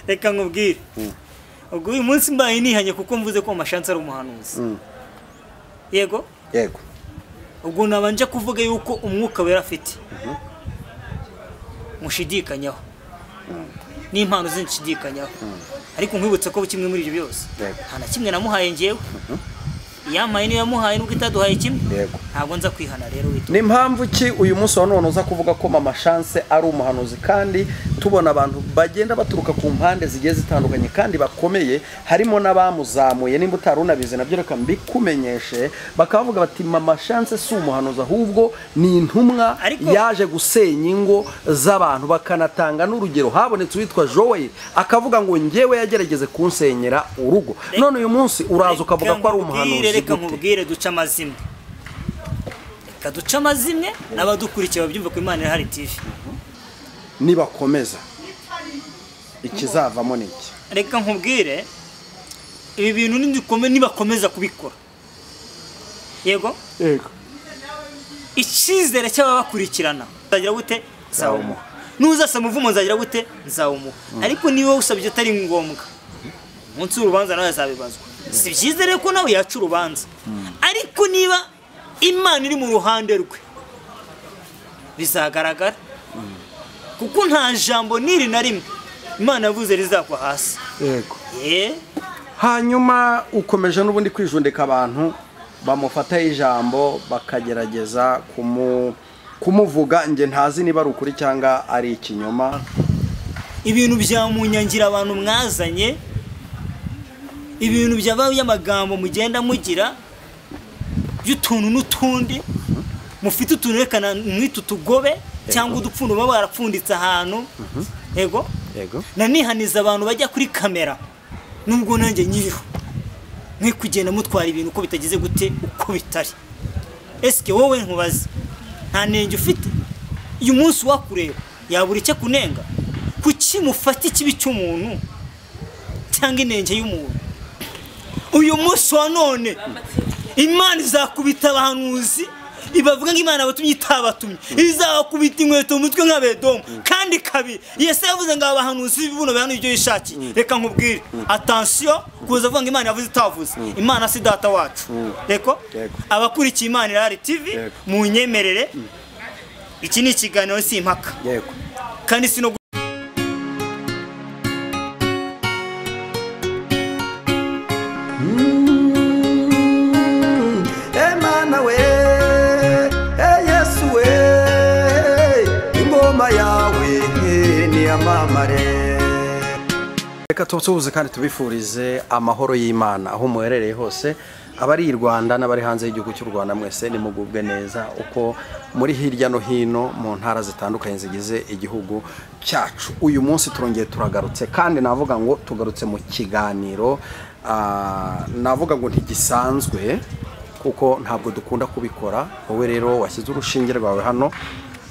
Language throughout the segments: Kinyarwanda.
reka nkubwire ubwo uyu munsi mbaye nihanye kuko mvuze ko amashansi ari umuhanuzi yego yego ubwo nabanje kuvuga yuko umwuka wera afite mushidikanyaho n'impano ze nshidikanyaho ariko nkwibutsa ko kimwe muri ibyo byose Yego. nta na kimwe namuhaye ngewe iyampaye niyo yamuhaye nubwo itaduhaye kimwe Yego. ntabwo nza kwihana rero witwa ni mpamvu ki uyu munsi wa none uza kuvuga ko mama chance ari umuhanuzi kandi tubona abantu bagenda baturuka ku mpande zigiye zitandukanye kandi bakomeye harimo n'abamuzamuye nimba utari unabizi nabyo reka mbikumenyeshe bakavuga bati mama chance si umuhanuzi ahubwo ni intumwa Ariko- yaje gusenya ingo z'abantu bakanatanga n'urugero habonetse uwitwa joel akavuga ngo njyewe yagerageze kunsenyera urugo none uyu munsi uraza ukavuga ko ari nkubwire, umuhanuzi reka gute nkubwire duce amazimwe reka duce amazimwe n'abadukurikiye babyumve ku imana irahari tv nibakomeza ikizavamo ni iki reka nkubwire ibi bintu nidukome nibakomeza kubikora yego yego icyizere cy'ababakurikirana nzagira gute nzawumuha n'uzasaba umuvumo nzagira gute nzawumuha ariko niba usabye atari ngombwa umunsi w'urubanza nawe azabibazwa si byiza rero ko nawe yaca urubanza ariko niba imana iri mu ruhande rwe bizagaragara kuko nta jambo n'iri na rimwe imana yavuze rizagwa hasi yego yeee hanyuma ukomeje n'ubundi kwijundika abantu bamufataho ijambo bakagerageza kumu kumuvuga njye ntazi niba ari ukuri cyangwa ari ikinyoma ibintu bya munyangira abantu mwazanye ibintu byaba by'amagambo mugenda mugira by'utuntu n'utundi mufite utuntu reka na- mwite utugobe cyangwa udupfundo baba barapfunditse ahantu yego yego nanihaniza abantu bajya kuri kamera nubwo nanjye nyiriho mwe kugenda mutwara ibintu uko bitageze gute uko bitari esike wowe nkubaze nta nenge ufite uyu munsi wakureba yabura icyo kunenga kuki mufata ikibi cy'umuntu cyangwa inenge y'umuntu uyu munsi wa none imana izakubita abahanuzi ibavuga ngo imana yabatumye itabatumye izabakubita inkweto mu mutwe nk'abedomu kandi kabiri yesi yavuze ngo aba bahanuzi buno bihanuye ibyo yishakiye reka nkubwire atansiyo kuza avuga ngo imana yavuze itavuze imana si data wacu reko Yego. abakurikiye imana irahari tivi Yego. munyemerere iki ni ikiganiro si impaka yego kandi si no gu- emana we eyesu we ingoma yawe niyamamare reka tubuze kandi tubifurize amahoro y'imana aho muherereye hose abari i rwanda n'abari hanze y'igihugu cy'u rwanda mwese nimugubwe neza uko muri hirya no hino mu ntara zitandukanye zigize igihugu cyacu uyu munsi turongeye turagarutse kandi navuga ngo tugarutse mu kiganiro ah, navuga ngo ntigisanzwe kuko ntabwo dukunda kubikora wowe rero washyize urushinge rwawe hano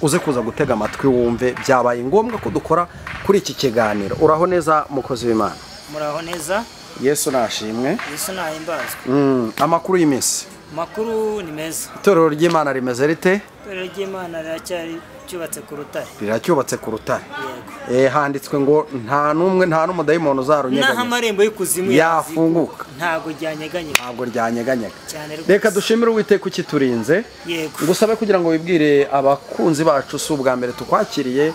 uze kuza gutega amatwi wumve byabaye ngombwa ko dukora kuri iki kiganiro uraho neza mukozi w'imana muraho neza yesu nashimwe yesu ntahimbazwe Mm, amakuru y'iminsi amakuru ni meza itorero ry'imana rimeze rite itorero ry'imana riracyari cyubatse ku rutare riracyubatse ku rutare yego Eh, handitswe ngo nta n'umwe nta n'umudayimoni naho uzarunyeganyega amarembo y'ikuzimu Yafunguka. yazigu- ntago ryanyeganyega ntabwo ryanyeganyega cyane rwose. reka dushimire uwiteka ukiturinze yego ngusabe kugira ngo wibwire abakunzi bacu si ubwa mbere tukwakiriye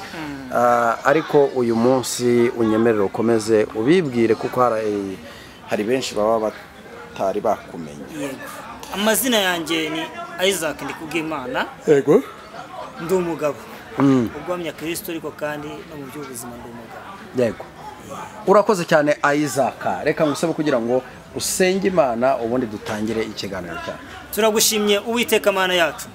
ah, ariko uyu munsi unyemerere ukomeze ubibwire kuko hari hari benshi baba batari bakumenye yego amazina yanjye ni isaac ndikubwimana yego ndi umugabo ugwamya kirisito ariko kandi no mu by'ubuzima ndi umugabo yego urakoze cyane ayizaka reka ngusabe kugira ngo usenge imana ubundi dutangire ikiganiro cyacu turagushimye uwiteka mana yacu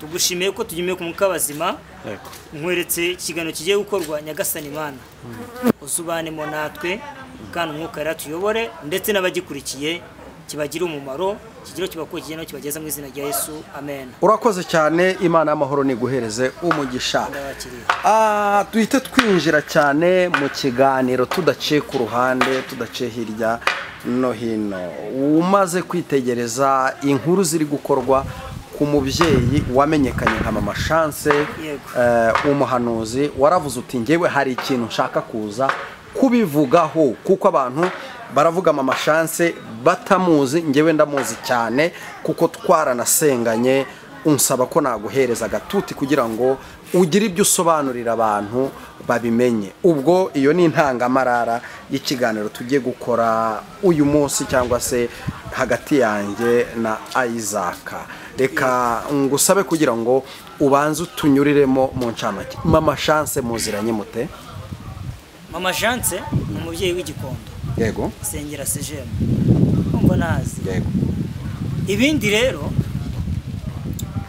tugushimiye ko tugiye ku abazima yego nkweretse ikiganiro kigiye gukorwa nyagasani mana uzubanemo natwe kandi umwuka rero tuyobore ndetse n'abagikurikiye kibagire umumaro kigire kibakurikije no kibageza mu izina rya yesu amen urakoze cyane imana y'amahoro niguhereze umugisha ndabakiriye Ah, duhite twinjira cyane mu kiganiro tudaciye ku ruhande tudaciye hirya no hino umaze kwitegereza inkuru ziri gukorwa ku mubyeyi wamenyekanye nka mama chance Yego. eh, umuhanuzi waravuze uti njyewe hari ikintu nshaka kuza kubivugaho kuko abantu baravuga mama shanse batamuzi ngewe ndamuzi cyane kuko twaranasenganye unsaba ko naguhereza agatuti kugira ngo ugire ibyo usobanurira abantu babimenye ubwo iyo ni intangamarara y'ikiganiro tugiye gukora uyu munsi cyangwa se hagati yanjye na ayizaka reka ngusabe kugira ngo ubanze utunyuriremo mu ncamake mama shanse muziranye mute mama janse ni umubyeyi w'igikondo yego sengera sejemu kumva ntazi yego ibindi rero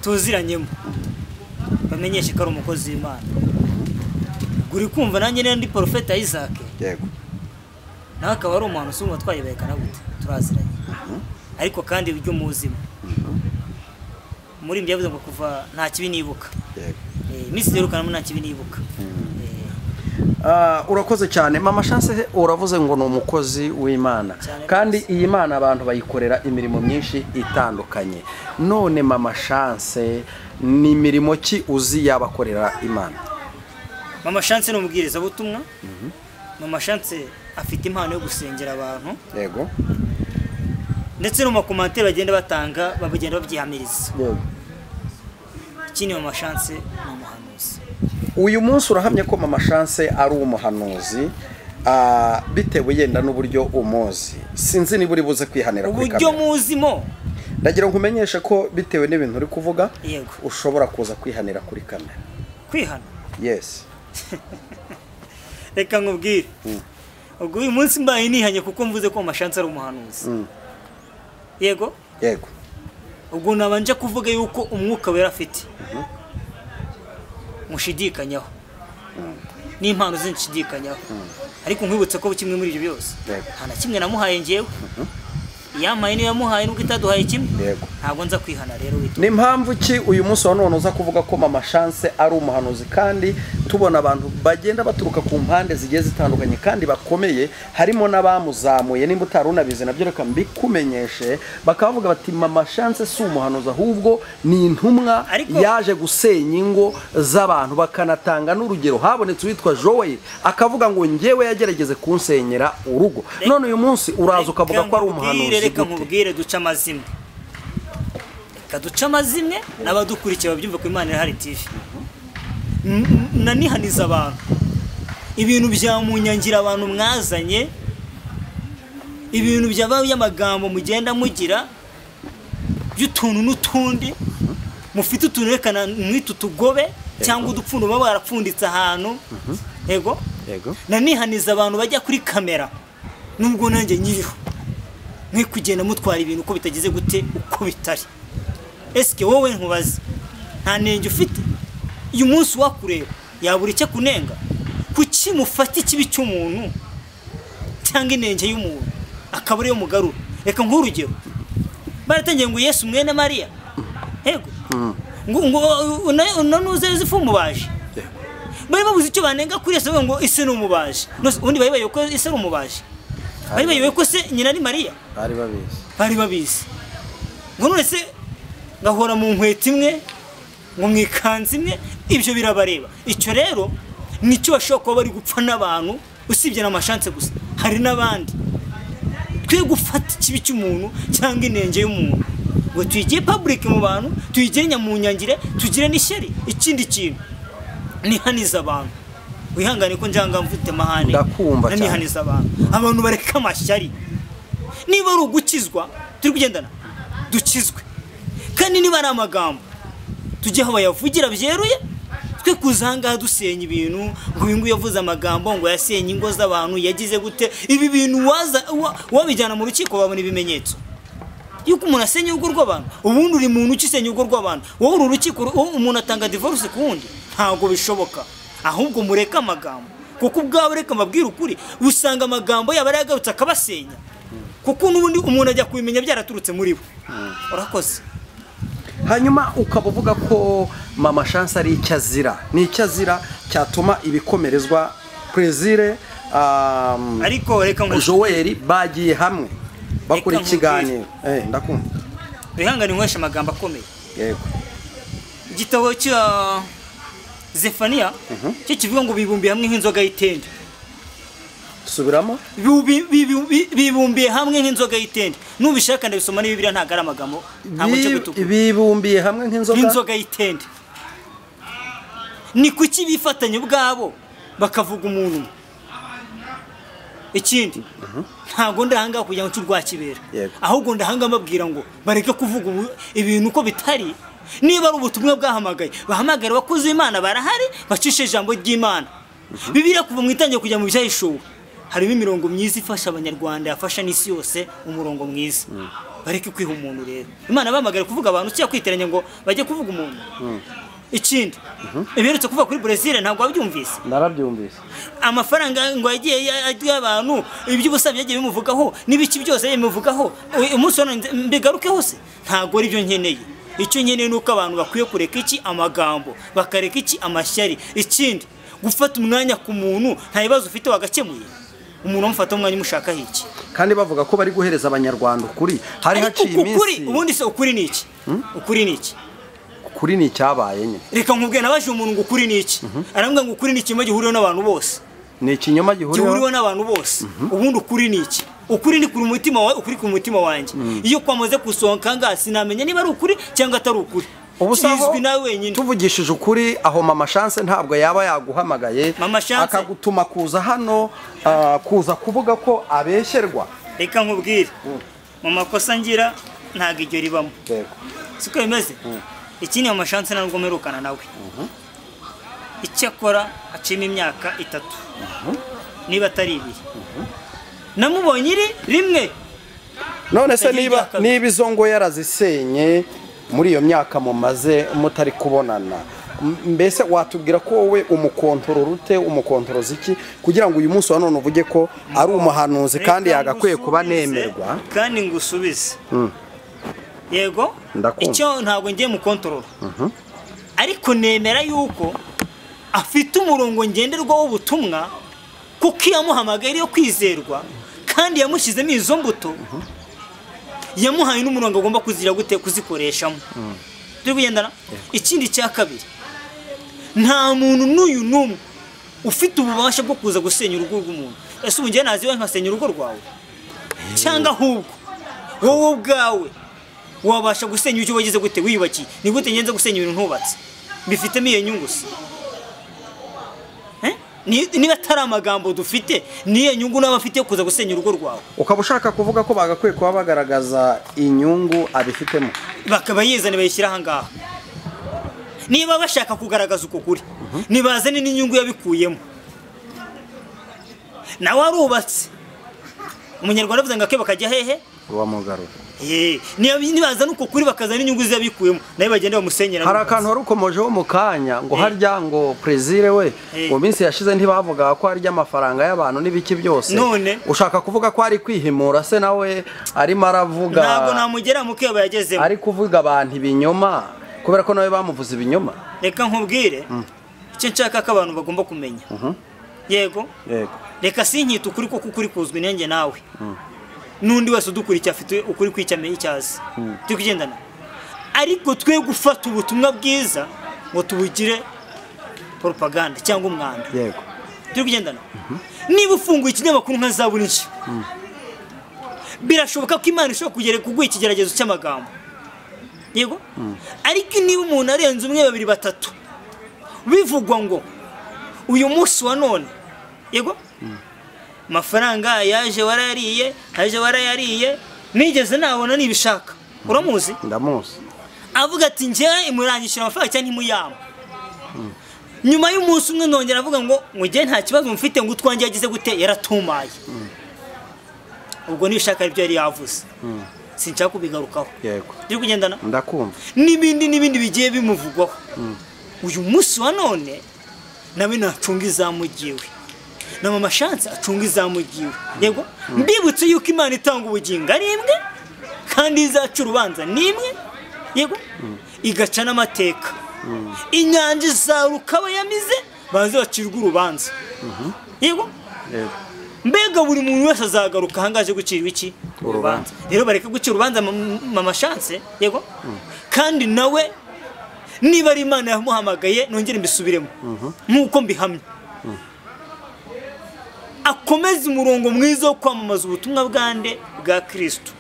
tuziranyemo bamenyeshe ko ari umukozi w'imana guri kumva nanjye niba ndi porofeta isaac yego nawe akaba ari umuntu usumba twayibekana gute turaziranye ariko kandi ujye umuzima muri ibyo yavuze ngo kuva nta kibi nibuka yego Eh, iminsi zirukanamo nta kibi nibuka Eh, Ah, urakoze cyane mama shanse uravuze ngo ni umukozi w'imana Cyane kandi iyi mana abantu bayikorera imirimo myinshi itandukanye none mama shanse ni imirimo ki uzi yabakorera imana mama shanse ni umubwirizabutumwa mama shanse afite impano yo gusengera abantu yego ndetse no mu makomantere bagenda batanga bagenda babyihamiriza yego ikindi mama shanse ni umuhanuzi uyu munsi urahamya ko mama shanse ari umuhanuzi ah, bitewe yenda n'uburyo umuzi sinzi niba uri buze kwihanira kuri uburyo kamera muzimo ndagira ngo nkumenyeshe ko bitewe n'ibintu uri kuvuga Yego. ushobora kuza kwihanira kuri kamera kwihana yesi reka nkubwire ubwo uyu munsi mbaye nihanye kuko mvuze ko mama shanse ari umuhanuzi yego yego ubwo nabanje kuvuga yuko umwuka wera afite mushidikanyaho n'impano ze nshidikanyaho ariko nkwibutse ko kimwe muri ibyo byose Yego. nta na kimwe namuhaye ngewe iyampaye niyo yamuhaye nubwo itaduhaye kimwe Yego. ntabwo nza kwihana rero witwa ni impamvu ki uyu munsi wa none uza kuvuga ko mama shanse ari umuhanuzi kandi tubona abantu bagenda baturuka ku mpande zigiye zitandukanye kandi bakomeye harimo n'abamuzamuye nimba utari unabizi nabyo reka mbikumenyeshe bakaba bavuga bati mama shanse si umuhanuzi ahubwo ni intumwa Ariko- yaje gusenya ingo z'abantu bakanatanga n'urugero habonetse uwitwa joel akavuga ngo njyewe yagerageze kunsenyera urugo none uyu munsi uraza ukavuga ko ari nkubwire, umuhanuzi reka gute nkubwire duce amazimwe reka duce amazimwe n'abadukurikiye babyumve ku imana irahari tv N- n- nanihaniza abantu ibintu bya munyangira abantu mwazanye ibintu byabaye amagambo mugenda mugira by'utuntu n'utundi mufite utuntu reka na- mwite utugobe cyangwa udupfundo baba barapfunditse ahantu yego Yego. nanihaniza abantu bajya kuri kamera nubwo nanjye nyiriho mwe kugenda mutwara ibintu uko bitageze gute uko bitari esike wowe nkubaze nta nenge ufite uyu munsi wakureba yabura icyo kunenga kuki mufata ikibi cy'umuntu cyangwa inenge y'umuntu akaba ariyo mugarura reka nguhe urugero baratangiye ngo yesu mwene mariya yego ngo ngo unanuze yosefu umubaji Yego. bari babuze icyo banenga kuri yesu bavuga ngo ese ni umubaji None se ubundi bari bayobewe ko ese ari umubaji bari bayobewe ko se nyina ari mariya bari babizi bari babizi ngo none se ngahora mu nkweto imwe ngo mu ikanzu imwe ibyo birabareba icyo rero nicyo bashobora kuba bari gupfa n'abantu usibye n'amashanse gusa hari n'abandi twe gufata ikibi cy'umuntu cyangwa inenge y'umuntu ngo tuyigire public mu bantu tuyigire nyamunyangire tugire n'ishyari ikindi kintu nihaniza abantu wihangane ko njyanga mfite mahane Ndakumva cyane. nanihaniza abantu abantu bareka amashyari niba ari ugukizwa turi kugendana dukizwe kandi niba ari amagambo tujye aho bayavugira byeruye twe kuza ahangaha dusenya ibintu ngo uyu nguyu yavuze amagambo ngo yasenye ingo z'abantu yagize gute ibi bintu waza wa- wabijyana mu rukiko babona ibimenyetso yuko umuntu asenya urugo rw'abantu ubundi uri muntu ukisenya urugo rw'abantu wowe uru rukiko ru- wowe umuntu atanga divorce ku wundi ntabwo bishoboka ahubwo mureke amagambo kuko ubwawe reka mbabwire ukuri usanga amagambo yaba yaragarutse akabasenya kuko n'ubundi umuntu ajya kubimenya byaraturutse muri bo urakoze hanyuma ukaba uvuga ko mama shanse ari icyo azira ni icyo azira cyatuma ibikomerezwa prezire um, ariko reka ngo joel bagiye hamwe bakora Reka nkubwire. ikiganiro Eh, ndakumva wihangane nyweshe amagambo akomeye yego igitabo cya zefaniya cyo kivuga ngo bibumbiye hamwe nk'inzoga y'itende subiramo Bibi- bibi- bi- bibumbiye hamwe nk'inzoga y'itende nubishaka ndabisoma ni bibiliya ntabwo ari amagambo ntabwo cyo Bi- gutukura bibumbiye hamwe nk'inzoga n'inzoga y'itende ni kuki bifatanya ubwabo bakavuga umuntu umwe ikindi ntabwo ndahangaha kugira ngo nshurwa kibera Yego. ahubwo ndahangaha mbabwira ngo bareke kuvuga ubu- ibintu uko bitari niba ari ubutumwa bwahamagaye bahamagare abakozi b'imana barahari bacishe ijambo ry'imana bibiliya kuva mu itangira kujya mu byahishuwe harimo imirongo myiza ifasha abanyarwanda yafasha n'isi yose umurongo mwiza bareke kwiha umuntu rero imana bahamagare kuvuga abantu cyangwa kwiteranya ngo bajye kuvuga umuntu ikindi ibiherutse kuvuga kuri brezil ntabwo wabyumvise narabyumvise amafaranga ngo yagiye arya abantu iby'ubusa byagiye bimuvugaho n'ibiki byose bimuvugaho u- umunsi wa none nze- mbigaruke hose ntabwo ari byo nkeneye icyo nkeneye ni uko abantu bakwiye kureka iki amagambo bakareka iki amashyari ikindi gufata umwanya ku muntu nta bibazo ufite wagakemuye umuntu amufata umwanya umushakaho iki kandi bavuga ko bari guhereza abanyarwanda ukuri hari ariko haciye uku kuri iminsi ubundi se ukuri ni iki ukuri ni iki ukuri ni icyabaye nyine reka nkubwire nabajije umuntu ngo ukuri ni iki arambwira ngo ukuri ni ikinyoma gihuriweho n'abantu bose ni ikinyoma gihuriweho gihuriweho n'abantu bose ubundi ukuri ni iki ukuri ni ku mutima wawe ukuri ku mutima wanjye iyo kwamaze gusohoka ngaha sinamenya niba ari ukuri cyangwa atari ukuri ubusaho kizwi nawe wenyine tuvugishije ukuri aho mama chance ntabwo yaba yaguhamagaye Mama Chance- akagutuma kuza hano ah, kuza kuvuga ko abeshyerwa reka nkubwire mu makosa ngira ntabwo iryo ribamo siko bimeze iki ni amashansi ntabwo mperukana nawe icyo akora acima imyaka itatu niba atari ibiri namubonye iri rimwe none se Yagiye niba imyaka- niba izo ngo yarazisenye muri iyo myaka mumaze mutari kubonana m- mbese watubwira ko wowe umukontorora ute umukontoroza iki kugira ngo uyu munsi wa none uvuge ko ari umuhanuzi kandi Reka yagakwiye kuba ngusubize, nemerwa kandi ngusubize yego Ndakumva. icyo ntabwo ngiye mu kontorora ariko nemera yuko afite umurongo ngenderwaho w'ubutumwa kuko iyo yamuhamagaye ariyo kwizerwa kandi yamushyizemo izo mbuto yamuhaye n'umurongo agomba kuzira gute kuzikoreshamo turi kugendana ikindi cya kabiri nta muntu n'uyu n'umwe ufite ububasha bwo kuza gusenya urugo rw'umuntu ese ubu njyewe nazi iwawe nkasenya urugo rwawe cyangwa ahubwo wowe ubwawe wabasha gusenya icyo wagize gute wiyubakiye ni gute ngenze gusenya ibintu ntubatse bifitemo iyo nyungu se Eh? Ni- niba atari amagambo dufite niyo nyungu n'aba afite yo kuza gusenya urugo rwawe ukaba ushaka kuvuga ko bagakwiye kuba bagaragaza inyungu abifitemo bakaba yizana bayishyira ahangaha niba bashaka kugaragaza uko kuri nibazane n'inyungu yabikuyemo nawe arubatse umunyarwanda avuze ngo ake bakajya hehe uwa mugarura Eh, niba- nibazana uko kuri bakazana inyungu ze yabikuyemo nawe bagenda bamusenyera hari akantu wari ukomojeho mu kanya ngo Eh. harya ngo prezire we Eh. mu minsi yashize ntibavugaga ko harya amafaranga y'abantu n'ibiki byose None. ushaka kuvuga ko ari kwihimura se nawe arimo aravuga ntabwo namugera mu kebo yagezemo ari kuvuga abantu ibinyoma kubera ko nawe bamuvuze ibinyoma reka nkubwire icyo nshaka ko abantu bagomba kumenya yego yego reka sinkite ukuri kuko ukuri kuzwi inenge nawe n'undi wese udukurikiye afite ukuri kw'icyamenya icyo azi turi kugendana ariko twe gufata ubutumwa bwiza ngo tubugire poropaganda cyangwa umwanda yego turi kugendana niba ufunguye ikinyamakuru nka za burije birashoboka ko imana ishobora kugera kuguha ikigeragezo cy'amagambo yego ariko niba umuntu arenze umwe babiri batatu bivugwa ngo uyu munsi wa none yego amafaranga yaje warayariye aje warayariye nigeze nabona nibishaka uramuzi ndamuzi avuga ati njyewe imurangishije amafaranga cyangwa ntimuyama nyuma y'umunsi umwe nongera avuga ngo mujye nta kibazo mfite ngo utwanjye yagize gute yaratumaye ubwo nibishaka aribyo yari yavuze sinshaka kubigarukaho yego turi kugendana ndakumva n'ibindi n'ibindi bigiye bimuvugwaho uyu munsi wa none nawe nacunga izamu ryiwe na mama shansi acunga izamu ryiwe yego mbibutse yuko imana itanga ubugingo ari imwe kandi izaca urubanza ni imwe yego igaca n'amateka inyanja izaruka abayamize baze bacirwa urubanza yego yego mbega buri muntu wese azagaruka ahangaha aje gucirwa iki Urubanza. rero bareke gucira urubanza mama- mama shanse yego kandi nawe niba ari imana yamuhamagaye nongere mbisubiremo nk'uko mbihamya akomeze umurongo mwiza wo kwamamaza ubutumwa bwande bwa kirisito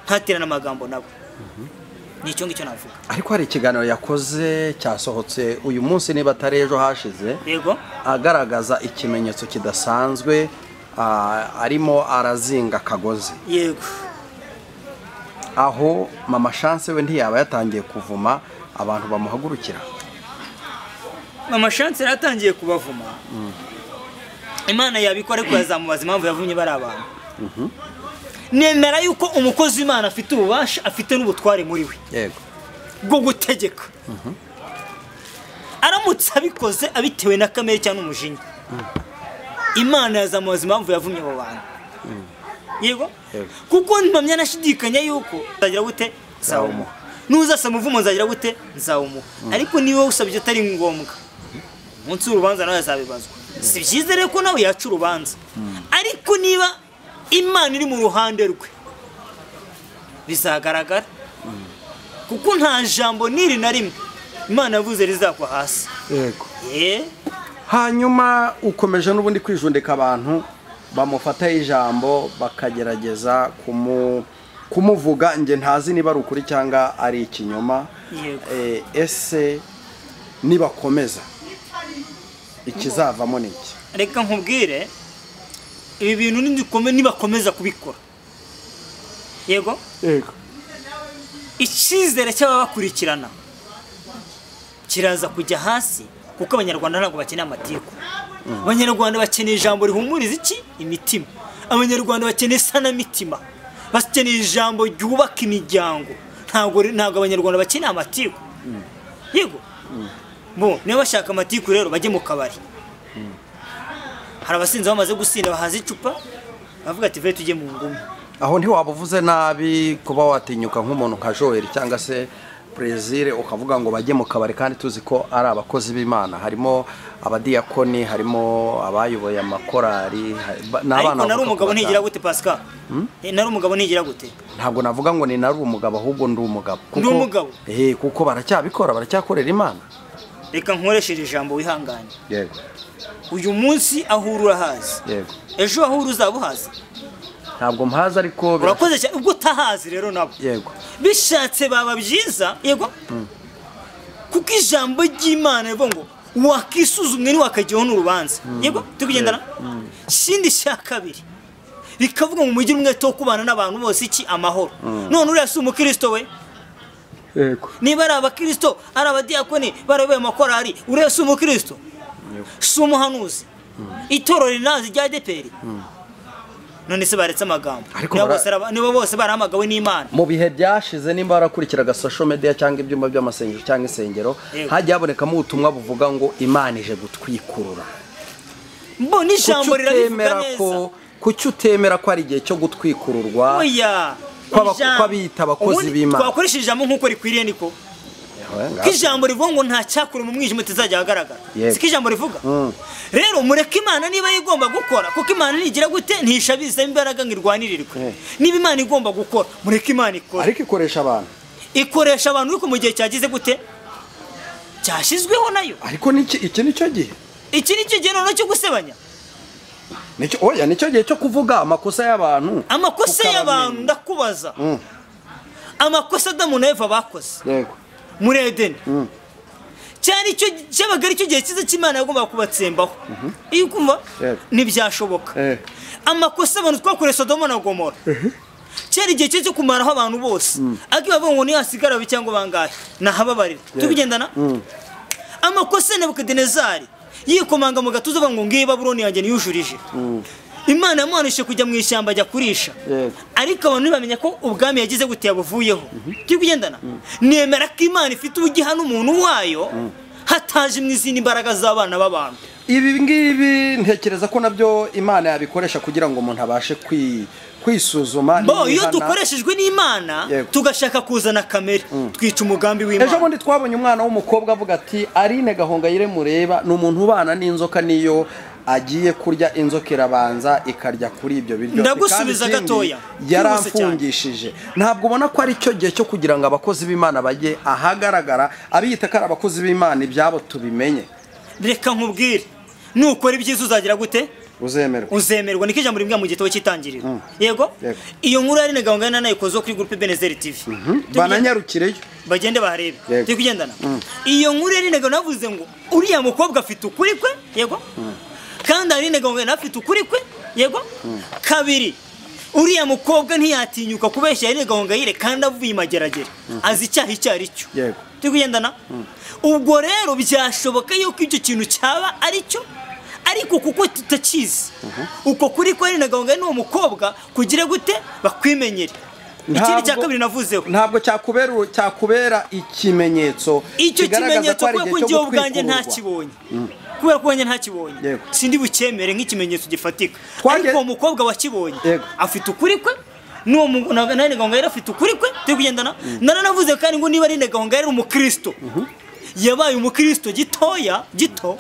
ntaterane amagambo nabo ni icyo ngicyo navuga ariko hari ikiganiro yakoze cyasohotse uyu munsi niba atari ejo hashize yego agaragaza ikimenyetso kidasanzwe ah, arimo arazinga akagozi yego aho mama chance we ntiyaba yatangiye kuvuma abantu bamuhagurukira amashansi yari atangiye kubavuma imana yabikora ariko yazamubaza impamvu yavumye bari abantu nemera yuko umukozi w'imana afite ububasha afite n'ubutware muri we yego bwo gutegeka aramutse abikoze abitewe na kamere cyangwa n'umujinya imana yazamubaza impamvu yavumye abo bantu yego Yego. kuko mpamya nashidikanya yuko nzagira gute nzawumuha n'uzasaba umuvumo nzagira gute nzawumuha ariko niba usabye atari ngombwa umunsi w'urubanza nawe azabibazwa si byiza rero ko nawe yaca urubanza ariko niba imana iri mu ruhande rwe bizagaragara kuko nta jambo n'iri na rimwe imana yavuze rizagwa hasi yego yeee hanyuma ukomeje n'ubundi kwijundika abantu bamufataho ijambo bakagerageza kumu kumuvuga njye ntazi niba ari ukuri cyangwa ari ikinyoma Yego. Eh, ese nibakomeza ikizavamo ni iki reka nkubwire ibi bintu nidukome nibakomeza kubikora yego yego icyizere cy'ababakurikirana kiraza kujya hasi kuko abanyarwanda ntabwo bakeneye amatiku abanyarwanda bakeneye ijambo rihumuriza iki imitima abanyarwanda bakeneye isanamitima bakeneye ijambo ryubaka imiryango ntabwo ntabwo abanyarwanda bakeneye amatiku yego bo niba bashaka amatiku rero bajye mu kabari hari abasinzi bamaze gusinda bahaza icupa bavuga ati vure tujye mu ngumi aho ntiwaba uvuze nabi kuba watinyuka nk'umuntu nka joel cyangwa se brezil ukavuga ngo bajye mu kabari kandi tuzi ko ari abakozi b'imana harimo abadiyakoni harimo abayoboye amakorari hari- ba- ni ariko abana nari bavuka umugabo ku ntigira batanu. gute pascal Eh, nari umugabo ntigira gute ntabwo navuga ngo ni nari umugabo ahubwo ndi umugabo Ndi umugabo? Eh, kuko baracyabikora baracyakorera imana reka nkoresheje ijambo wihangane yego uyu munsi aho uri urahazi yego ejo aho uri uzaba uhazi ntabwo mpazi ariko bira- urakoze cyane ubwo utahazi rero nabo yego bishatse baba byiza yego kuko ijambo ry'imana rivuga ngo wakisuzumwe ntiwakajyaho n'urubanza yego turi kugendana ikindi cya kabiri rikavuga ngo mugire umwete wo kubana n'abantu bose iki amahoro none uriya si umukristo we yego niba ari abakirisito ari abadiyakoni barayoboye amakorari uriya si umukristo si umuhanuzi itorero rinazi rya deperi none se baretse amagambo Ariko niba bara- bose araba- niba bose barahamagawe n'imana mu bihe byashize nimba warakurikiraga social media cyangwa ibyumba by'amasengero cyangwa insengero Yego. hagiye habonekamo ubutumwa buvuga ngo imana ije gutwikurura mbona ijambo Kuki rirabivuga utemera neza ko kuki utemera ko ari igihe cyo gutwikururwa oya Kw'aba- ijambo- kw'abiyita abakozi ubundi b'Imana. twakoresha ijambo nk'uko rikwiriye niko Eh, nga- ko ijambo rivuga ngo nta cyakure mu mwijima utazajya ahagaragara Yego. siko ijambo rivuga Mm. rero mureke imana niba igomba gukora kuko imana nigira gute ntishabiza imbaraga ngo irwanirirwe Eh. niba imana igomba gukora mureke imana ikore ariko ikoresha abantu ikoresha abantu ariko mu gihe cyagize gute cyashyizweho nayo ariko niki- iki nicyo gihe iki ni cyo gihe noneho cyo gusebanya Nicyo- oya nicyo gihe cyo kuvuga amakosa y'abantu amakosa Ukabamenya. y'abantu ndakubaza Mm, amakosa adamu na eva bakoze yego muri edeni Mm. cyari cyo cyabaga aricyo gihe cyiza cy'imana yagombaga kubatsembaho iyo ukumva Yego. ntibyashoboka Eh. amakosa abantu twakoreye sodomo na gomora cyari igihe cyiza cyo kumaraho abantu bose ariko iyo bavuga ngo niyo hasigara babi cyangwa bangahe nahababarira turi kugendana amakosa ya nebukadinezari yikomanga mu gatuza avuga ngo ngiyi babuloni yanjye niyujurije imana yamuhanishije kujya mu ishyamba ajya kurisha Yego. ariko abantu ntibamenya ko ubwami yagize gute yabuvuyeho turi kugendana nemera ko imana ifite uburyo ihana umuntu wayo hataje mu izindi mbaraga z'abana b'abantu ibi ngibi ntekereza ko nabyo imana yabikoresha kugira ngo umuntu abashe kwi- kwisuzuma bo iyo niyihana. dukoreshejwe n'imana Yego. tugashaka kuzana kamere twica umugambi ejo w'imana bundi twabonye umwana w'umukobwa avuga ati arine gahongayire mureba ni umuntu ubana n'inzoka niyo agiye kurya inzoka irabanza ikarya kuri ibyo biryo Ndagusubiza Kandi ikindi, gatoya. Byihuse cyane. yaramfungishije ntabwo ubona ko ari cyo gihe cyo kugira ngo abakozi b'imana bajye ahagaragara abiyita ko ari abakozi b'imana ibyabo tubimenye reka nkubwire nukora ibyiza uzagira gute uzemerwa uzemerwa niko ijambo rimbwira mu gitabo cy'itangiriro yego Yego. iyo nkuru yari nagaho ngana nayikozeho kuri gurupe benezeri tivi bananyarukireyo bagende barebe Yego. turi kugendana iyo nkuru yari nagaho navuze ngo uriya mukobwa afite ukuri kwe yego kandi hari nagaho ngana afite ukuri kwe yego kabiri uriya mukobwa ntiyatinyuka kubeshya yari nagaho ngayire kandi avuye imageragere azi icyaha icyo ari cyo Yego. turi kugendana ubwo rero byashoboka yuko icyo kintu cyaba ari cyo ariko kuko tutakizi uko kuri ko nagahunga n'uwo mukobwa kugira gute bakwimenyere ikindi cya kabiri navuzeho ntabwo cyakubera cyakubera ikimenyetso icyo kigaragaza kimenyetso ko ari kubera ko igihe cyo njyewe ubwanjye gutwikurwa. ntakibonye kubera ko wanjye ntakibonye Yego. sindi bucyemere nk'ikimenyetso gifatika Twaje- ariko uwo mukobwa wakibonye Yego. afite ukuri kwe n'uwo mu- na- na- nagahunga yari afite ukuri kwe turi kugendana naranavuze kandi ngo niba ari nagahunga yari umukristo yabaye umukristo gitoya gito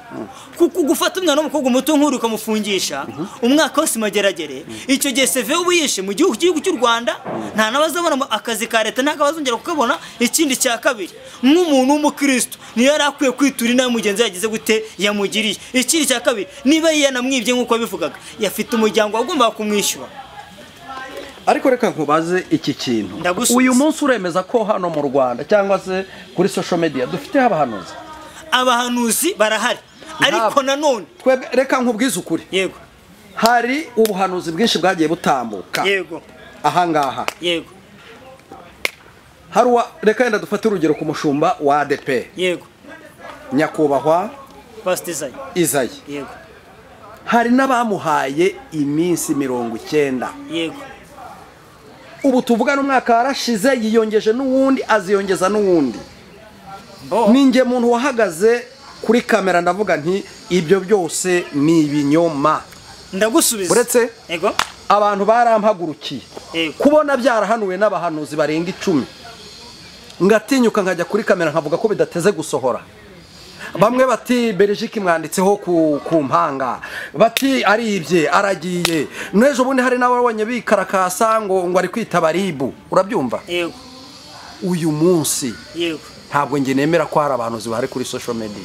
kuko gufata umwana w'umukobwa muto nk'uri ukamufungisha umwaka wose mageragere icyo gihe seve uba yishe mu gihugu cy'igihugu cy'u rwanda nta n'abazabona mu- akazi ka leta ntabwo abazongera kukabona ikindi cya kabiri nk'umuntu w'umukristo niyo yari akwiye kwitura inabi mugenzi we yagize gute yamugiriye ikindi cya kabiri niba yanamwibye nk'uko yabivugaga yafite umuryango wagombaga kumwishyura ariko reka nkubaze iki kintu Ndagusubiza. uyu munsi uremeza ko hano mu rwanda cyangwa se kuri social media dufiteho abahanuzi abahanuzi barahari ariko Ntabwo. nanone twebwe reka nkubwize ukuri yego hari ubuhanuzi bwinshi bwagiye butambuka yego ahangaha yego hari uwa reka yenda dufate urugero ku mushumba wa ADP yego nyakubahwa pasitizanye Izayi yego hari n'abamuhaye iminsi mirongo icyenda yego ubu tuvugana umwaka warashize yiyongeje n'uwundi aziyongeza n'uwundi bo ni njye muntu wahagaze kuri kamera ndavuga nti ibyo byose ni ibinyoma ndagusubiza Uretse- yego abantu barampagurukiye Yego. kubona byarahanuwe n'abahanuzi barenga icumi ngatinyuka nkajya kuri kamera nkavuga ko bidateze gusohora bamwe bati berejike imwanditseho ku, ku mpanga bati aribye aragiye n'ejo bundi hari n'ababonye bikarakasa ngo ngo ari kwita baribu urabyumva yego uyu munsi yego ntabwo njye nemera ko hari abahanuzi bahari kuri social media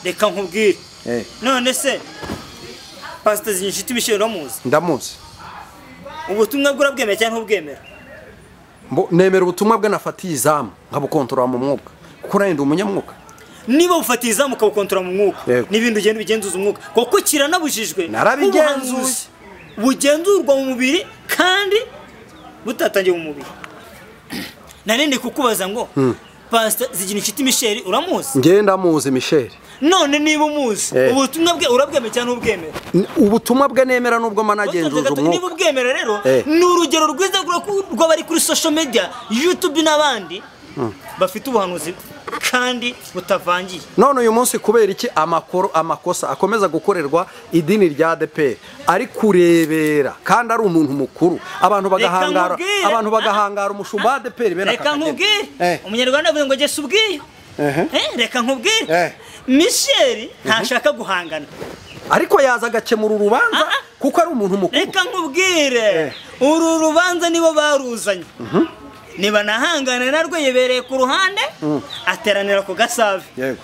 reka nkubwire Eh. none se pasitizanye inshuti ibishiro uramuzi ndamuzi ubutumwa bwe urabwemera cyangwa ntubwemera Mbo- nemera ubutumwa bwe nafatiye izamu nkabukontorora mu mwuka kuko nawe ndi umunyamwuka niba ufatiye izamu ukawukontora mu mwuka Yego. n'ibindi ugenda ubigenzuza umwuka kuko kiranabujijwe Narabigenzuye. ubuhanzuzi bugenzurwa mu mubiri kandi butatangiye mu mubiri narindi kukubaza ngo pasita zigira inshuti misheri uramuzi njyewe ndamuzi michel none niba umuzi Eh. ubutumwa bwe urabwemera cyangwa ntubwemera N- ubutumwa bwe nemera nubwo managenzuje niba umwuka ubwemera rero Eh. ni urugero rwiza rwa- rw'abari kuri social media youtube n'abandi bafite ubuhanuzi kandi butavangiye none uyu munsi kubera iki amakoro amakosa akomeza gukorerwa idini rya ADP ari kurebera kandi ari umuntu mukuru abantu bagahangara nkubwire. abantu bagahangara umushumba wa ADP bene aka reka kageni. nkubwire Eh. umunyarwanda avuga ngo gesa ubwiyo Ehe. Eh, reka Eh. nkubwire michel ntashaka guhangana ariko yaza agakemura urubanza Ah, ah. kuko ari umuntu mukuru reka nkubwire uru rubanza nibo baruzanye nibanahangana narwo yebereye ku ruhande ateranira ku gasave yego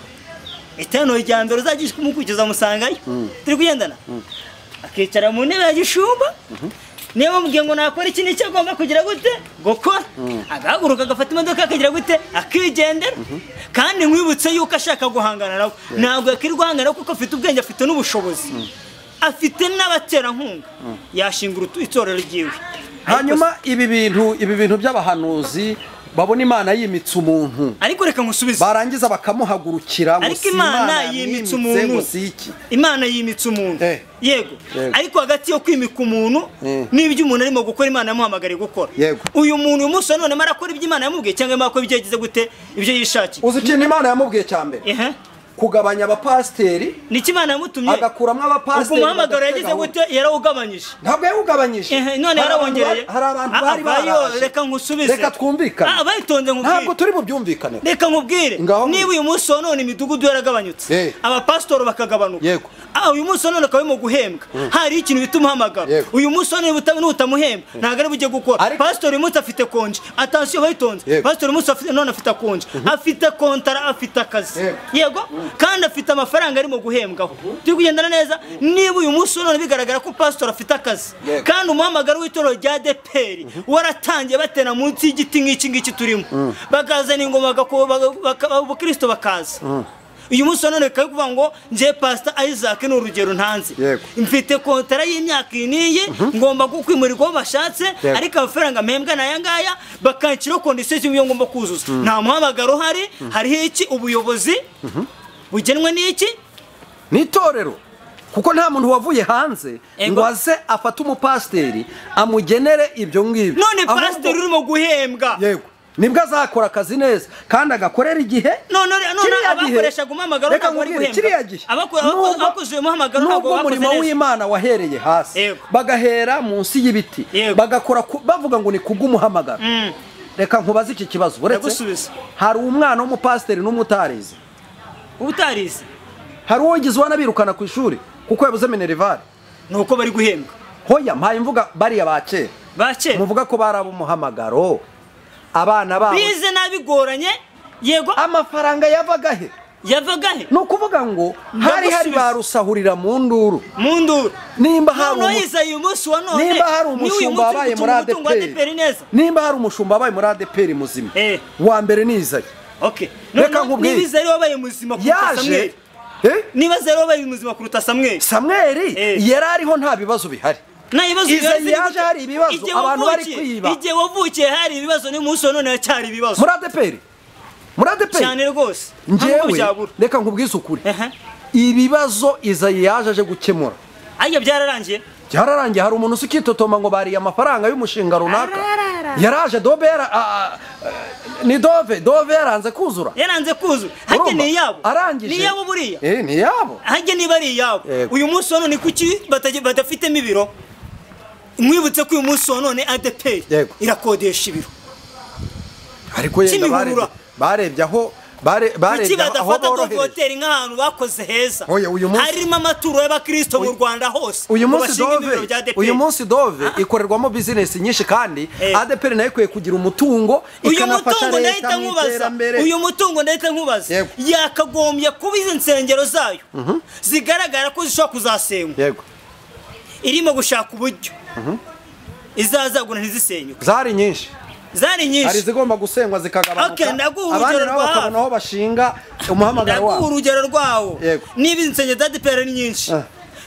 iteraniro rya mbere uzajya kumukurikiza musangayo turi kugendana akicara mu ntebe ya gishumba niba mubwiye ngo nakora iki n'icyo agomba kugira gute gukora agahaguruka agafata imodoka akagira gute akigendera kandi nkwibutse yuko ashaka guhangana nawe ntabwo yakiri guhangana kuko afite ubwenge afite n'ubushobozi afite n'abaterankunga yashinga urutu- itorero ryiwe hanyuma ibi bintu ibi bintu by'abahanuzi babona imana yimitse umuntu ariko reka nkusubize barangiza bakamuhagurukira ngo ariko si imana yimitse umuntu ngo si iki imana yimitse umuntu Eh. yego Yego. ariko hagati yo kwimika umuntu Eh. n'ibyo umuntu arimo gukora imana yamuhamagariye gukora Yego. uyu muntu uyu munsi wa none arimo arakora ibyo imana yamubwiye cyangwa arimo akora ibyo yagize gute ibyo yishakiye uzi ikintu imana yamubwiye cya mbere ehe kugabanya abapasiteri niko imana yamutumye agakuramo ubwo abapasiteri umuhamagaro badafite yagize gahunda. gute yarawugabanyije ntabwo yawugabanyije Ehe, none Hari abantu yarawongereye ba- hari abantu Ah, bari bayo, baraje reka nkusubize reka twumvikane Ah, bayitonze nkubwire. ntabwo turi mu byumvikane reka nkubwire Ngaho niba uyu munsi wa none imidugudu Eh. yaragabanutse abapasitori bakagabanuka Yego. Ah, uyu munsi wa none akaba arimo guhembwa hari ikintu bita umuhamagaro Yego. uyu munsi wa none buta- nutamuhemba ntabwo ari bujye gukora Ariko- pasitori uyu munsi afite konje atansiyo bayitonze Yego. pasitori uyu munsi afite- none afite konje afite kontara afite akazi Yego. yego kandi afite amafaranga arimo guhembwaho turi kugendana neza niba uyu munsi none bigaragara ko pasitori afite akazi Yego. kandi umuhamagaro w'itorero rya deperi waratangiye batera munsi y'igiti nk'iki ngiki turimo bakazana ingoma bagako- baga- baka- abakirisito bakaza uyu munsi none bikaba kuvuga ngo ngiye pasita isaac ni urugero ntanze Yego. mfite kontara y'imyaka iyi n'iyi ngomba kwimurirwa aho bashatse Yego. ariko amafaranga mpembwa ni aya ngaya bakanshyiraho kondisiyo z'ibyo ngomba kuzuza nta muhamagaro uhari hariho iki ubuyobozi bugenwe n'iki n'itorero kuko nta muntu wavuye hanze Ego. ngo aze afate umupasiteri amugenere ibyo ngibyo none Ahubwo- pasiteri urimo guhembwa yego nibwo azakora akazi neza kandi agakorera igihe none none Kiriya gihe- abakoreshaga umuhamagaro Reka ntabwo bari nkubwire, guhembwa kiriya gihe Abako- abako- nubwo- abakoze uyu muhamagaro ntabwo nubwo bakoze umurimo neza w'imana wahereye hasi Yego. bagahera munsi y'ibiti Yego. bagakora ku- bavuga ngo ni kubw'umuhamagaro reka nkubaze iki kibazo uretse Ndagusubiza. hari umwana w'umupasiteri n'umutarizi ubutarizi hari uwo yigize uwanabirukana ku ishuri kuko yabuze minerivare ni uko bari guhembwa hoya mpaye mvuga bariya ba kera ba kera muvuga ko bari ab'umuhamagaro abana babo bize nabigoranye yego amafaranga yavaga he yavaga he ni ukuvuga ngo hari hari Ndagusubiza. ba rusahurira mu nduru mu nduru nimba hari noneho umu- yize uyu munsi wa none nimba hari umushumba wabaye muri adeperi adeperi neza nimba hari umushumba wabaye muri adeperi muzima Eh. wa mbere nizaye okay Reka noneho nkubwire. niba ize ariwe wabaye muzima kuruta yaje samweli Eh? niba ize ariwe wabaye muzima kuruta samweli samweli Eh. yari ariho nta bibazo bihari nta bibazo Ize bihari ziri yaje guca. hari ibibazo, Igihe abantu bari wavukiye- kwiba. igihe wavukiye hari ibibazo n'uyu munsi wa none haracyari ibibazo muri adeperi muri adeperi cyane rwose ntabwo njyewe byabura reka nkubwize ukuri Ehe. ibibazo izayi yaje aje gukemura ariko byararangiye byararangiye hari umuntu uzi kwitotoma ngo bariye amafaranga y'umushinga runaka yaraje dove yara a- a- ni dove dove yaranze kuzura yaranze kuzura hajye Urumva? ni iyabo arangije ni iyabo buriya Eh, ni iyabo hajye niba ari iyabo Yego. uyu munsi wa none kuki bataj- badafitemo ibiro mwibutse ko uyu munsi wa none adeperi Yego. irakodesha ibiro ariko yenda barebye Kimihurura. barebye aho bare- kuki barebye aho badafata dove borohereje hoteli nk'ahantu bakoze heza Oya, uyu munsi- harimo amaturo y'abakristo mu rwanda hose uyu ngo munsi bashinge ibiro dove bya ADEPR. uyu munsi dove ikorerwamo bizinesi nyinshi kandi Eh. adeperi nayo ikwiye kugira umutungo uyu ikanafasha mutungo leta ndahita mu nkubaza iterambere uyu mutungo ndahita nkubaza Yego. yakagombye kuba izi nsengero zayo zigaragara ko zishobora kuzasenywa yego irimo gushaka uburyo izazagura ntizisenyuke zari nyinshi zari hari nyinshi izigomba gusenywa zikagabanuka Okay, ndaguha abandi urugero nabo rwa- bakabona aho bashinga umuhamagaro ndaguha wabo urugero rwawo Yego. niba izi nsengero za adeperi ari nyinshi Ah.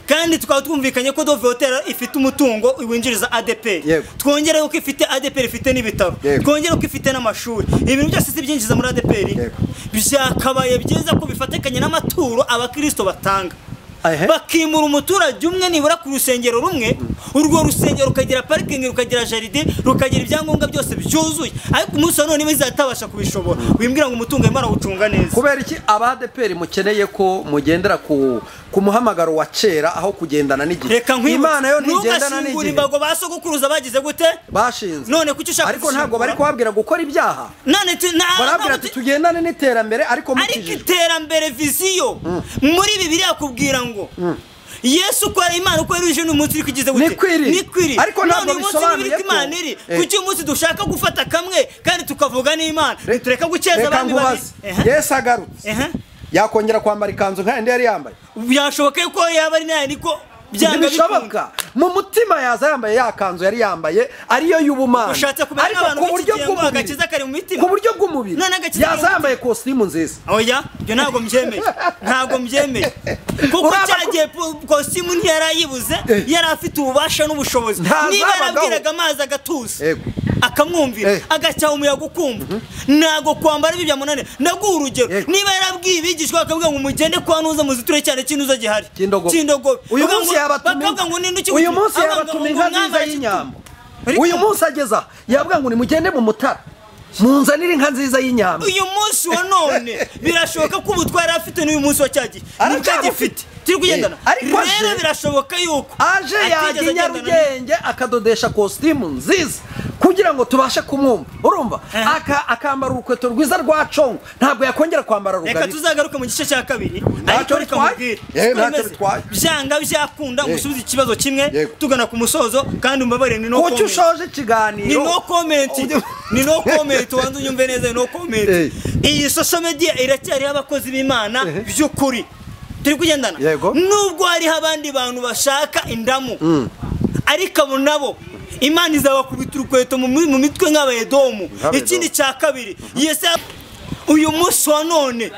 kandi tukaba twumvikanye ko dove hoteli ifite umutungo winjiriza adeperi Yego. twongereho ko ifite adeperi ifite n'ibitaro Yego. twongereho ko ifite n'amashuri ibintu byose si byinjiza muri adeperi Yego. byakabaye byiza ko bifatikanye n'amaturo abakirisito batanga Ehe. bakimura umuturage umwe nibura ku rusengero rumwe urwo rusengero rukagira parikingi rukagira jaride rukagira ibyangombwa byose byuzuye ariko umunsi wa none bizatabasha kubishobora wimbwira ngo umutungo arimo arawucunga neza kubera iki abadeperi mukeneye ko mugendera ku ku muhamagaro wa kera aho kugendana n'igihe reka nkwibutse imana yo ntigendana ntugashingure n'igihe imbago ba sogokuruza bagize gute bashinze None kuki ushaka ariko ntabwo gusimbura? bari kubabwira gukora ibyaha none tu- na- barabwira ati tugendane n'iterambere ariko ariko mukijijwe iterambere viziyo muri bibiliya yakubwira ngo yesu uko ari imana uko yari uje n'umunsi uri kugize gute Niko iri. niko iri Ariko ntabwo none uyu munsi bisobanuye nibiriko ko- imana iri Eh. kuki uyu munsi dushaka gufata kamwe kandi tukavuga n'imana tureka gukeza reka abami babiri nkubaze Ehe, yesu agarutse ehe. yakongera kwambara ikanzu nka yandi yari yambaye byashoboka yuko yaba ari nayo niko byanga bikunda ntibishoboka mu mutima yaza yambaye ya kanzu yari yambaye ariyo y'ubumana ushatse kumera Ariko nk'abantu ku buryo b'iki gihe ngo bw'umubiri- agakiza kari mu mitima ku buryo bw'umubiri None agakiza kari mu yaza yambaye kositimu nziza oya ibyo ntabwo mbyemeye ntabwo mbyemeye kuko Urabona cya ko- gihe po- kositimu ntiyarayibuze Eh. yari afite ububasha n'ubushobozi Ntazabagaho. niba yarabwiraga amazi agatuza Yego. Eh. akamwumvira agacyaha umuyaga ukumva ntabwo kwambara ibyo byamunanira ndaguha urugero Yego. niba yarabwiye abigishwa bakabwira ngo mugende kwa ntuza muziture cyane kintuza gihari Kindogobe. kindogobe uyu Bakavuga munsi ngo- yabatuma bakavuga ngo ninde ukiguzi uyu munsi Abavuga yabatuma ngo inka umwami nziza arakituma. y'inyambo Ariko- uyu munsi ageze aha yavuga ngo nimugende mu mutara munzanire inka nziza y'inyambo uyu munsi wa none birashoboka ko ubutwa yari afite n'uyu munsi wa cyagiye Aracyabufite. gifite turi kugendana Eh, ariko aje- rero birashoboka yuko aje atigeze yajya i agendana nyarugenge akadodesha kositimu nziza kugira ngo tubashe kumwumva urumva Aha. Aka- akambara urukweto rwiza rwa congo ntabwo yakongera kwambara reka rugarira tuzagaruke mu gice cya kabiri ariko Ntacyo reka bitwaye. mubwire Yewe, Siko ntacyo bimeze. bitwaye. byanga byakunda Yego. ngusubize ikibazo kimwe Yego. tugana ku musozo kandi umbabarire ni no kuki comment. ushoje ikiganiro ni no comment Ujye- ni no comment wanze unyumve neza ni no Eh. comment iyi social media iracyariho abakozi b'imana Eh. by'ukuri turi kugendana Yego. nubwo hariho abandi bantu bashaka indamu ariko abo nabo imana izabakubita urukweto mu mi- mu mitwe nk'abayedomu Nk'abedomu. ikindi cya kabiri yese uyu munsi wa none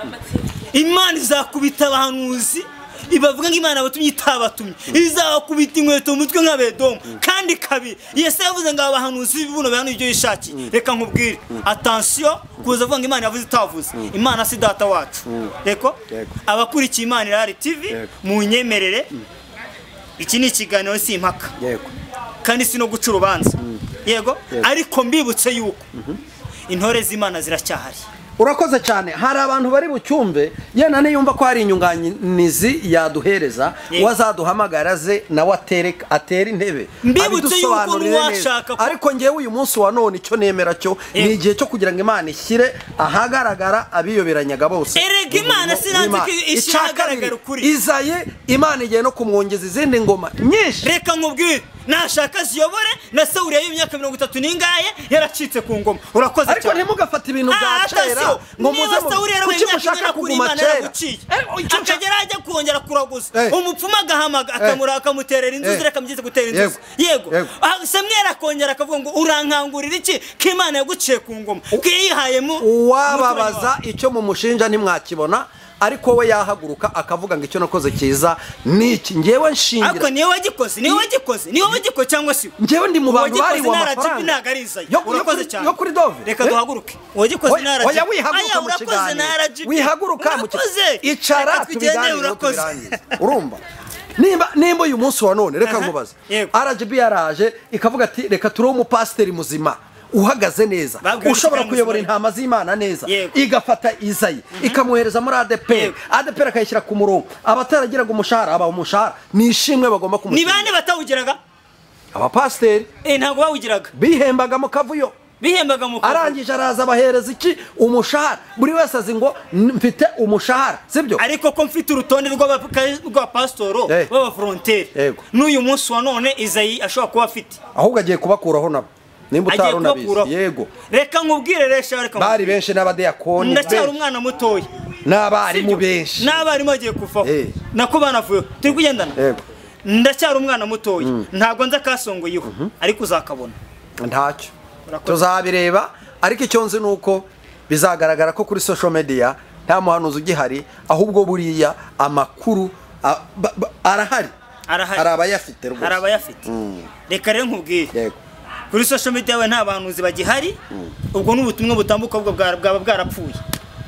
imana izakubita abahanuzi ibavuga ngo imana abatumye itabatumye izabakubita inkweto mu mutwe nk'abedomu kandi kabiri yese yavuze ngo aba bahanuzi bibuno bihana ibyo yishakiye reka nkubwire atansiyo kuza avuga ngo imana yavuze itavuze imana si data wacu reko Yego. abakurikiye imana irahari tivi Yego. mu nyemerere iki ni ikiganiro si impaka yego kandi si no guca urubanza yego Yego. ariko mbibutse yuko intore z'imana ziracyahari urakoze cyane hari abantu bari bucyumve yenda niyumva ko hari inyunganizi yaduhereza Yego. wazaduhamagara ze nawe atere atere intebe Mbibutse abidusobanurire yuko neza. nuwashaka ko- ariko ngewe uyu munsi wa none icyo nemera cyo Yego. ni igihe cyo kugira ngo imana ishyire ahagaragara abiyoberanyaga bose Erega Imana sinanzi ko ishyira ahagaragara ukuri. izaye imana igiye no kumwongeza izindi ngoma nyinshi reka nkubwire nashaka ziyobore na sawuriya y'imyaka mirongo itatu n'ingahe yaracitse ku ngoma urakoze ariko ntimugafate ibintu bya Ah, kera atasiyo ngo muze niba mu- sawuriya yarabaye kuki imyaka mushaka ingana kuri kuguma imana kera yaraguciye Eh, icyo nshaka- akagera ajya kongera kuraguza Eh. umupfumu agahamaga akamura akamuterera inzuzi Eh. reka mugeze gutera inzuzi Yego. yego Yego. Ah, samweli akongera akavuga ngo urankangurira iki ko imana yaguciye ku ngoma ko yihaye mu umuturanyi wawe." uwababaza icyo mumushinja ntimwakibona ariko we yahaguruka akavuga ngo icyo nakoze cyiza ni iki ngewe ariko nshingira niwe wagikoze niwe wagikoze niwe wagikoze cyangwa si ngewe ndi mu bantu uwagikoze bariwe nta rajibu amafaranga ntabwo ari izayi Yo- yo urakoze kuri- cyane yo kuri dove reka Eh? duhaguruke uwagikoze nta Oya, rajibu oya wihaguruka Aya, mu urakoze nta kiganiro rajibu wihaguruka mu urakoze kiganiro icara Reka tugende tubiganireho urakoze tubirangize urumva nimba nimba uyu munsi wa none reka Aha, nkubaze yego. rgb yaraje ikavuga ati reka turiho umupasiteri muzima uhagaze neza Babwiwe ushobora gushyira kuyobora muzima. intama z'imana neza Yego. igafata izayi ikamwohereza muri adeperi Yego. adeperi akayishyira ku murongo abataragiraga umushahara aba umushahara ni ishimwe bagomba ni kumushyira bande batawugiraga abapasiteri Eh, ntabwo bawugiraga bihembagamo kavuyo bihembaga mu kazi. arangije araza abahereza iki umushahara buri wese azi ngo "N- mfite umushahara sibyo ariko ko mfite urutonde rw'abaka- rw'abapasitoro Eh. b'abaforonteri Yego. n'uyu munsi wa none izayi ashobora kuba afite ahubwo agiye kubakuraho nabo nimba agiye utari unabizi kubakuraho yego reka nkubwire resha reka bari nkubwire. benshi n'abadeyakoni ndacyari benshi, umwana mutoya n'abarimu benshi n'abarimu bagiye kuvaho Eh. nako banavuyeho turi kugendana Yego. ndacyari umwana mutoya ntabwo nzi akasongoyeho ariko uzakabona ntacyo Urakoze. tuzabireba ariko icyo nzi ni uko bizagaragara ko kuri social media nta muhanuzi ugihari ahubwo buriya amakuru a- ba- ba- arahari Arahari. hari abayafite hari rwose abayafite reka rero nkubwire Yego. kuri social media yawe nta bahanuzi bagihari ubwo n'ubutumwa butambuka ahubwo bwa- bwaba bwarapfuye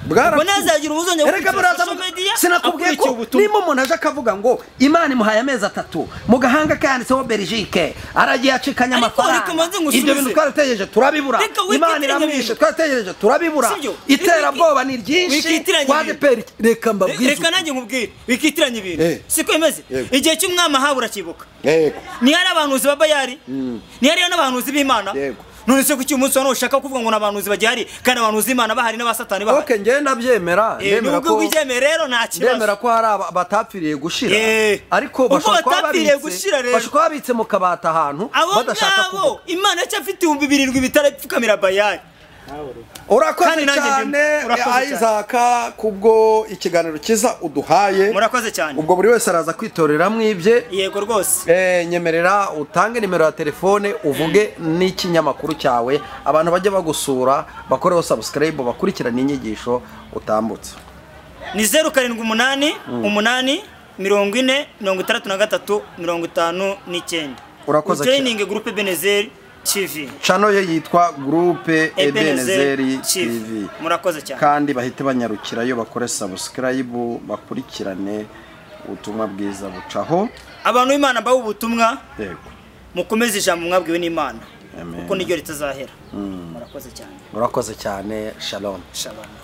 Bwarapfuye. Mbona yazagira ubuzonge bwo kwishyura Erega buraza social media, sinakubwiye akurikiye ko ubutumwa. nimba umuntu aje akavuga ngo imana imuhaye amezi atatu mu gahanga kayanditseho belgique aragiye acikanya Ariko amafaranga reka manze ngusubize. ibyo bintu twarategereje turabibura Reka wikitiranye imana iramwishe ibintu. twarategereje turabibura Sibyo? iterabwoba ni ryinshi Wikitiranye kwa ibintu. deperi reka mbabwize reka nanjye nkubwire bikitiranya ibintu Eh. siko bimeze Yego. igihe cy'umwami ahabu urakibuka Yego. ntihari abahanuzi ba bayari ntihariyo n'abahanuzi b'imana Yego. none se kuki uyu munsi wa none ushaka kuvuga ngo ni abahanuzi bagihari kandi abahanuzi b'imana bahari n'abasatani bahari ok njyewe ndabyemera Eh, ndemera nubwo ko wibyemeye rero nta ndemera kibazo ko hari aba- batapfiriye gushira Eh. ariko Ubwo bashobora kuba batapfiriye babitse- gushira rero. bashobora kuba babitse mu kabati ahantu abo badashaka ngabo kuvuga imana yacyafite ibihumbi birindwi bitarapfukamira bayari urakoze Kandi nanjye cyane ndimo. Urakoze cyane. ayizaka kubwo ikiganiro cyiza uduhaye murakoze cyane ubwo buri wese araza kwitoreramo ibye yego rwose Eh, nyemerera utange nimero ya telefone uvuge n'ikinyamakuru cyawe abantu bajye bagusura bakoreho sabusikarayibu bakurikirane inyigisho utambutse ni zeru karindwi umunani umunani mirongo ine mirongo itandatu na gatatu mirongo itanu n'icyenda Urakoze cyane. joyiningi gurupe benezeri tv cano ye yitwa gurupe ebenezeri tv murakoze cyane kandi bahite banyarukirayo bakore sabusikarayibu bakurikirane ubutumwa bwiza bucaho abantu b'imana babe ubutumwa yego mukomeze ijambo mwabwiwe n'imana Amen. kuko niryo ritazahera murakoze cyane murakoze cyane shalom shabana